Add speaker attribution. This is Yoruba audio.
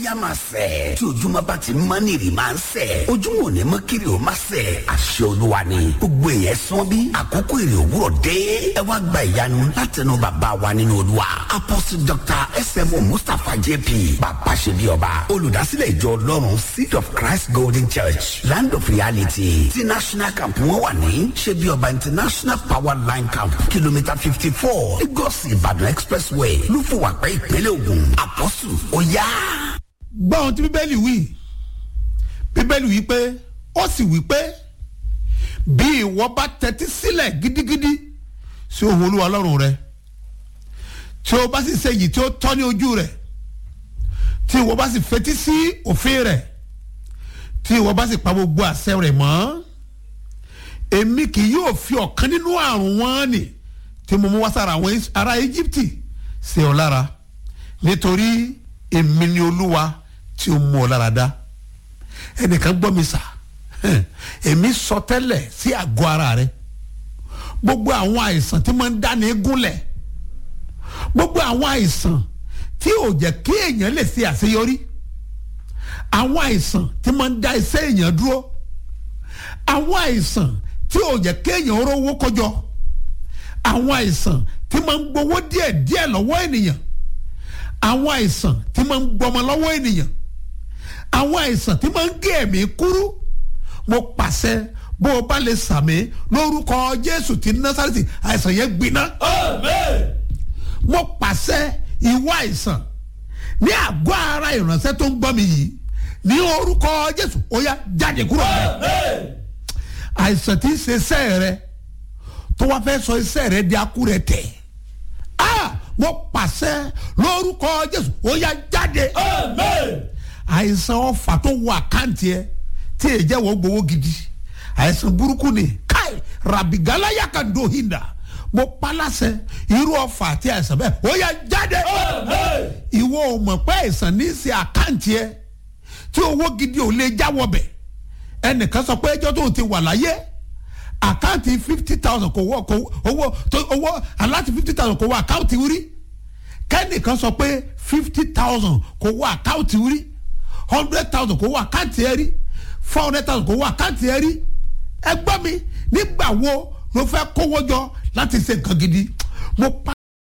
Speaker 1: yá máa sẹ̀ tí ojúmọ́ bá ti mọ́ ní ìrì máa ń sẹ̀ ojúmọ́ ò ní mọ́ kiri ò máa sẹ̀ àṣẹ olúwa ni gbogbo èèyàn sán bí àkókò èrè òwúrọ̀ dé ẹ wá gba ìyanu látẹnu bàbá wa nínú olúwa apostle dr smo mustapha jp bàbá ṣe bí ọba olùdásílẹ̀ ìjọ ọlọ́run seed of christ golden church land of reality ti national camp wọn wà ní ṣe bí ọba international power line camp kìlómítà fifty four lagos ìbàdàn expressway lúfọwàpẹ́ ìpínlẹ̀ ògùn apostle ó yá.
Speaker 2: gbọ́ ohun tí bíbélì wí bíbélì wí pé ó sì wí pé bí ìwọ bá tẹ́tí sílẹ̀ gidigidi sí ohun olúwa ọlọ́run rẹ tí o bá sì ṣe èyí tí ó tọ́ ní ojú rẹ̀ tí ìwọ bá sì fetí sí òfin rẹ̀ tí ìwọ bá sì pa gbogbo àṣẹ rẹ̀ mọ́ èmi kì yóò fi ọ̀kan nínú àrùn wọn nì tí mo mú wá sára àwọn ará íjíbítì sí ọ lára nítorí èmi ni olúwa tí ó mú ọ lára dá ẹnìkan gbọ́ mi sà èmi sọ tẹ́lẹ̀ sí àgọ́ ara rẹ gbogbo àwọn àìsàn tí máa ń dáni gúnlẹ̀ gbogbo àwọn àìsàn tí ò jẹ́ kí èèyàn lè ṣe àṣeyọrí àwọn àìsàn tí máa ń dá iṣẹ́ èèyàn dúró àwọn àìsàn tí ò jẹ́ kí èèyàn rówó kọjọ àwọn àìsàn tí máa ń gbowó díẹ̀ díẹ̀ lọ́wọ́ ènìyàn àwọn àìsàn tí máa ń gbọmọ lọ́wọ́ ènìyàn àwọn àìsàn tí máa ń gé ẹ̀mí kúrú mo pàṣẹ bó o bá lè sàmì lórúkọ jésù ti násàrìtì àìsàn yẹn gbiná. mo pàṣẹ ìwọ àìsàn ní àgọ́ ara ìránṣẹ́ tó ń gbọ́ mi yìí ní orúkọ jésù ó yá jáde kúrò rẹ. àìsàn tí ń ṣe iṣẹ́ rẹ tó wá fẹ́ sọ iṣẹ́ rẹ di akúrẹ́ tẹ̀. mo pàṣẹ lórúkọ jésù ó yá jáde. àìsàn ọfà tó wọ àkáǹtì ẹ tí èyí jẹ́ wọ́n gbowó gidi àìsàn burúkú ni káì rabigalaya ka do hinda mo palasẹ irú ọfà àti àìsàn bẹ́ẹ̀ ó yá jáde. ìwọ ò mọ̀ pé àìsàn ní í ṣe àkáǹtì ẹ tí owó gidi ò lè jáwọ́ bẹ̀ ẹnìkan sọ pé ẹjọ́ tó ti wà láyé àkáǹtì fifty thousand kò wọ kò owó tó owó aláti fifty thousand kò wọ àkáǹtì rí kẹ́nìkan sọ pé fifty thousand kò wọ àkáǹtì rí hundred thousand kò wọ àkáǹtì ẹ rí four hundred thousand kò wọ àkáǹtì ẹ rí ẹ gbọ́ mi nígbà wo ló fẹ́ kówó jọ láti ṣe nǹkan gidi mo pa.